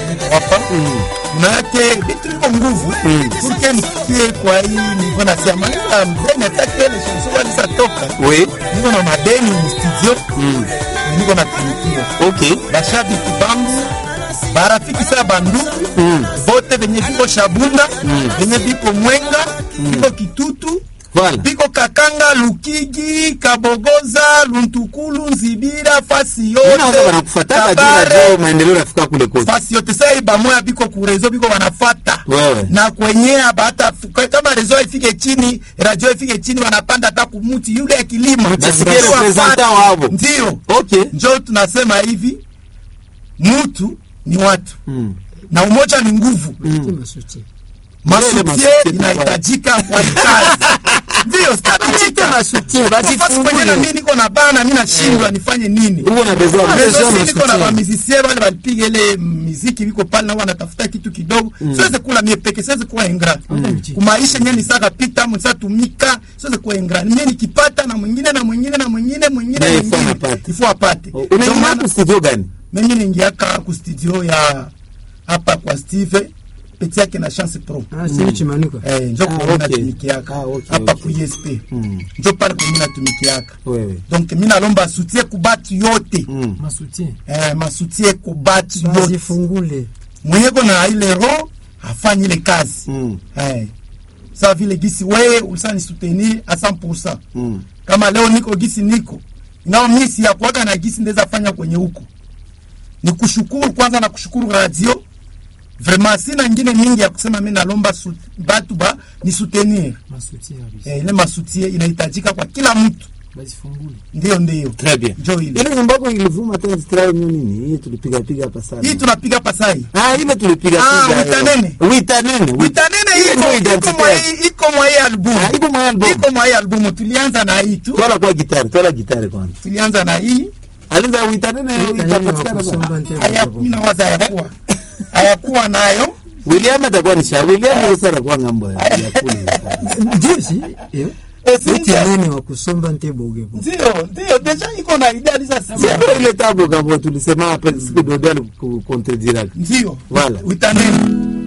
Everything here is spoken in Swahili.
hapa manake vitu viko nguvu purke nifikie kwa hii nilikuwa nasema ila mdeni atake ile chanson alisatoka Oui. niko na madeni ni studio na niko na tumikia Okay. bashabiki bangu barafiki saa banduku bote venye viko Shabunda venye viko Mwenga viko Kitutu Voilà. viko Kakanga Lukigi Kabogoza Luntukulu Nzibira fasi yote Unaona wanakufuataka juu Kabare, najua maendeleo rafika kule kote. fasi yote sasa hii bamoya biko kurezo biko wanafata Wewe. na kwenye bata kama rezo ifike chini radio ifike chini wanapanda hata kumuti yule ya kilimo Nasikia Ndio representant wafate. wao. ndio Okay. njo tunasema hivi mtu ni watu Mm. na umoja ni nguvu masuti Mbele masutie masutie inahitajika kwa hii kazi ndio statichika masuti nafasi kwenye na mimi niko na bana mimi nashindwa nifanye nini Uko na besoin. Rezo besoin si ya niko na soutien. bamizisie wale walipiga ile miziki viko pale na wanatafuta kitu kidogo siwezi kula mie peke siwezi kuwa ingra kumaisha nyeni saka pita msa tumika siwezi kuwa ingra mie nikipata na mwingine na mwingine na mwingine mwingine Na ifo mwingine anapata. ifo apate Ndio Unaingia maana- hapo studio gani? mimi ningiaka ku studio ya hapa kwa Steve peti yake na chance pro ah sio chimanuka eh njo Ah, kwa okay. natumikiaka Ah, okay, hapa okay. ku ESP Mm. njo pale kwa mimi natumikiaka Wewe. donc mimi nalomba soutien ku batu yote Mm. masuti eh masutie ku batu yote bazifungule mwenye kona ile roho afanye ile kazi Mm. eh sawa vile gisi wewe ulisani soutenir a 100% Mm. kama leo niko gisi niko nao mimi si ya kuaga na gisi ndeza fanya kwenye huko ni kushukuru kwanza na kushukuru radio vraiment sina ingine mingi ya kusema mimi nalomba su, batu ba ni soutenir masuti kabisa eh, ile masutie inahitajika kwa kila mtu bazifungule ndio ndio Très bien. njo ile Ile nyimbo yako ilivuma tena strayo nini? Hii tulipiga piga hapa sana. hii tunapiga pasai Ah, ile tulipiga Ah, piga. Wita Nene. Wita nene. witanene Hiyo iko ndio iko identity mwa yake. hii- iko mwa hii album Ah, iko mwa album. iko mwa hii album tulianza na hii tu Twala kwa gitari, twala gitari kwanza. tulianza na hii Aliza wita nene itapatikana. wakusomba ntego haya mimi nawaza hayakuwa hayakuwa nayo William atakuwa ni sha. William sasa atakuwa ngambo ya ya kule. ndio si eh Eh, si uti ndio? nene wa kusomba ntebogebo ndio ndio deja iko na idea alisema Sio ile tabu kama tulisema hapa siku Dodo alikucontredire. ndio Voilà. witanene